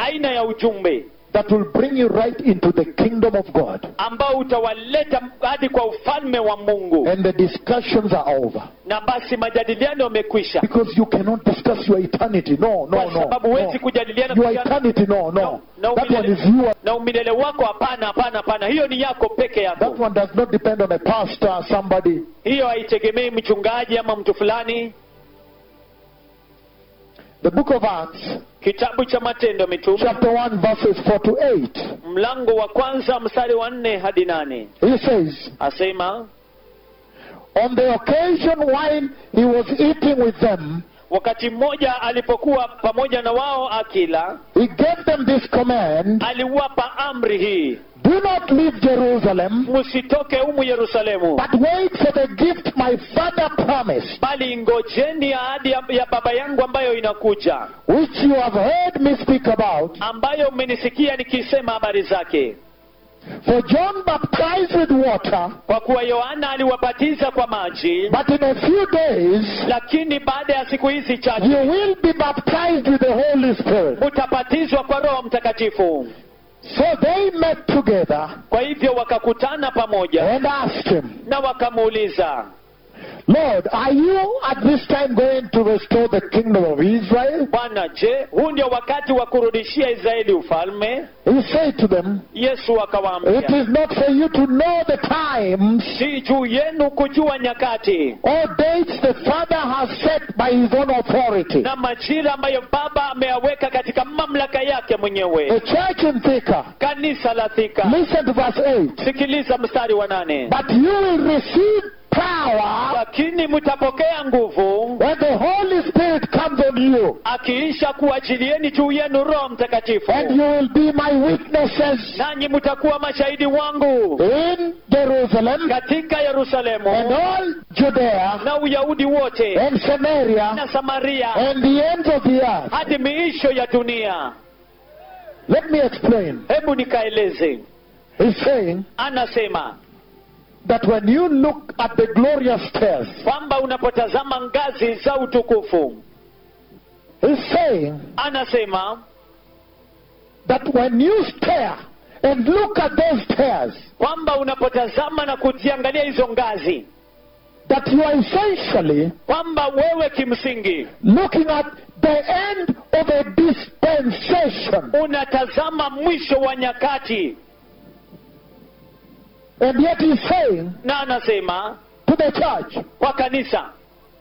aina ya ujumbe that will bring you right into the kingdom of God. ambao utawaleta hadi kwa ufalme wa mungu And the discussions are over. na basi majadiliano yamekwisha Because you cannot discuss your eternity. No, no, kwa no. sababu huwezi no. kujadiliana Your kuhusiana- eternity, no, no. na That one is umilele, yours. na umilele wako hapana hapana hapana hiyo ni yako peke That yako one does not depend on a pastor, somebody. hiyo haitegemei mchungaji ama mtu fulani The book of Acts, kitabu cha matendo ya mitume chapter 1, verses 4 to 8. mlango wa kwanza mstari wa nne hadi nane He says, asema On the occasion when he was eating with them, wakati mmoja alipokuwa pamoja na wao akila he gave them this command aliwapa amri hii Do not leave Jerusalem, msitoke humu yerusalemu but wait for the gift my father promised, bali ngojeni ahadi ya, ya baba yangu ambayo inakuja which you have heard me speak about. ambayo mmenisikia nikisema habari zake For John baptized with water, kwa kuwa yohana aliwabatiza kwa maji but in a few days lakini baada ya siku hizi chache you will be baptized with the Holy Spirit. mutabatizwa kwa roho mtakatifu So they met together kwa hivyo wakakutana pamoja and asked him, na wakamuuliza Lord, are you at this time going to restore the kingdom of Israel? bwana je huu ndio wakati wa kurudishia israeli ufalme He said to them, yesu It akawaambia is not for you to know the times si juu yenu kujua nyakati or dates the Father has set by his own authority. na majira ambayo baba ameyaweka katika mamlaka yake The mwenyewe church in Thika, kanisa la thika listen to verse 8. sikiliza mstari wa nane But you will receive power lakini mtapokea nguvu when the Holy Spirit comes on you, akiisha kuachilieni juu yenu roho mtakatifu and you will be my witnesses nanyi mtakuwa mashahidi wangu in Jerusalem katika yerusalemu and all Judea na uyahudi wote and Samaria na samaria and the ends of the earth. hadi miisho ya dunia Let me explain. hebu nikaeleze He's saying anasema that when you look at the glorious stairs, kwamba unapotazama ngazi za utukufu he's saying anasema that when you stare and look at those stairs, kwamba unapotazama na kuziangalia hizo ngazi that you are essentially kwamba wewe kimsingi looking at the end of a dispensation. unatazama mwisho wa nyakati And yet he's saying na anasema to the church kwa kanisa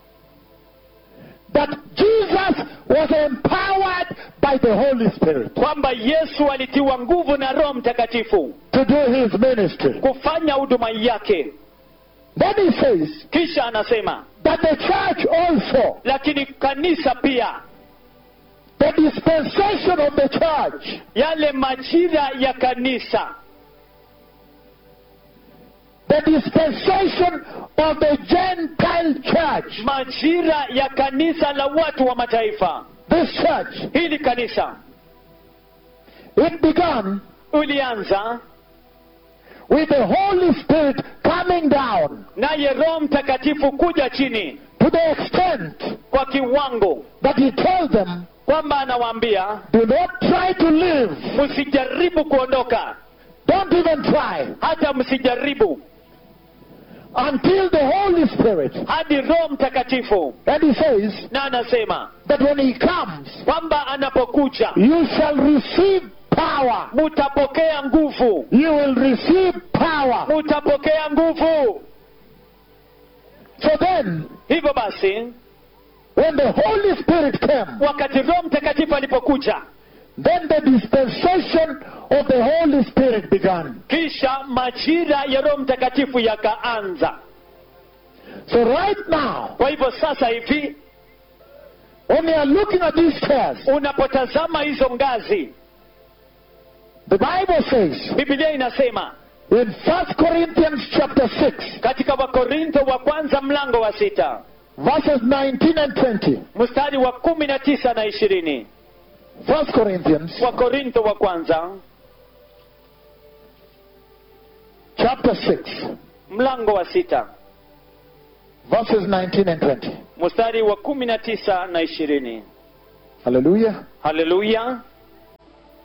that Jesus was empowered by the Holy Spirit kwamba yesu alitiwa nguvu na roho mtakatifu to do his ministry. kufanya huduma yake Then he says kisha anasema that the church also, lakini kanisa pia the dispensation of the church, yale majira ya kanisa the dispensation of the Gentile church, majira ya kanisa la watu wa mataifa this church, hili kanisa it began ulianza with the Holy Spirit coming down naye roho mtakatifu kuja chini to the extent kwa kiwango that he told them, kwamba anawaambia do not try to live, msijaribu kuondoka don't even try, hata msijaribu until the Holy Spirit. hadi roho mtakatifu And he says na anasema that when he comes, kwamba anapokuja you shall receive power. mutapokea nguvu You will receive power. mutapokea nguvu So then, hivyo basi when the Holy Spirit came, wakati roho mtakatifu alipokuja then the dispensation of the Holy Spirit began. kisha majira ya roho mtakatifu yakaanza So right now, kwa hivyo sasa hivi when you are looking at these stairs, unapotazama hizo ngazi the Bible says biblia inasema in 1 Corinthians chapter 6, katika wakorintho wa kwanza mlango wa sita verses 19 and 20. mstari wa kumi na tisa na ishirini 1 Corinthians wakorintho wa kwanza chapter 6, mlango wa sita verses 19 and 20. mstari wa kumi na tisa na ishirini Hallelujah. haleluya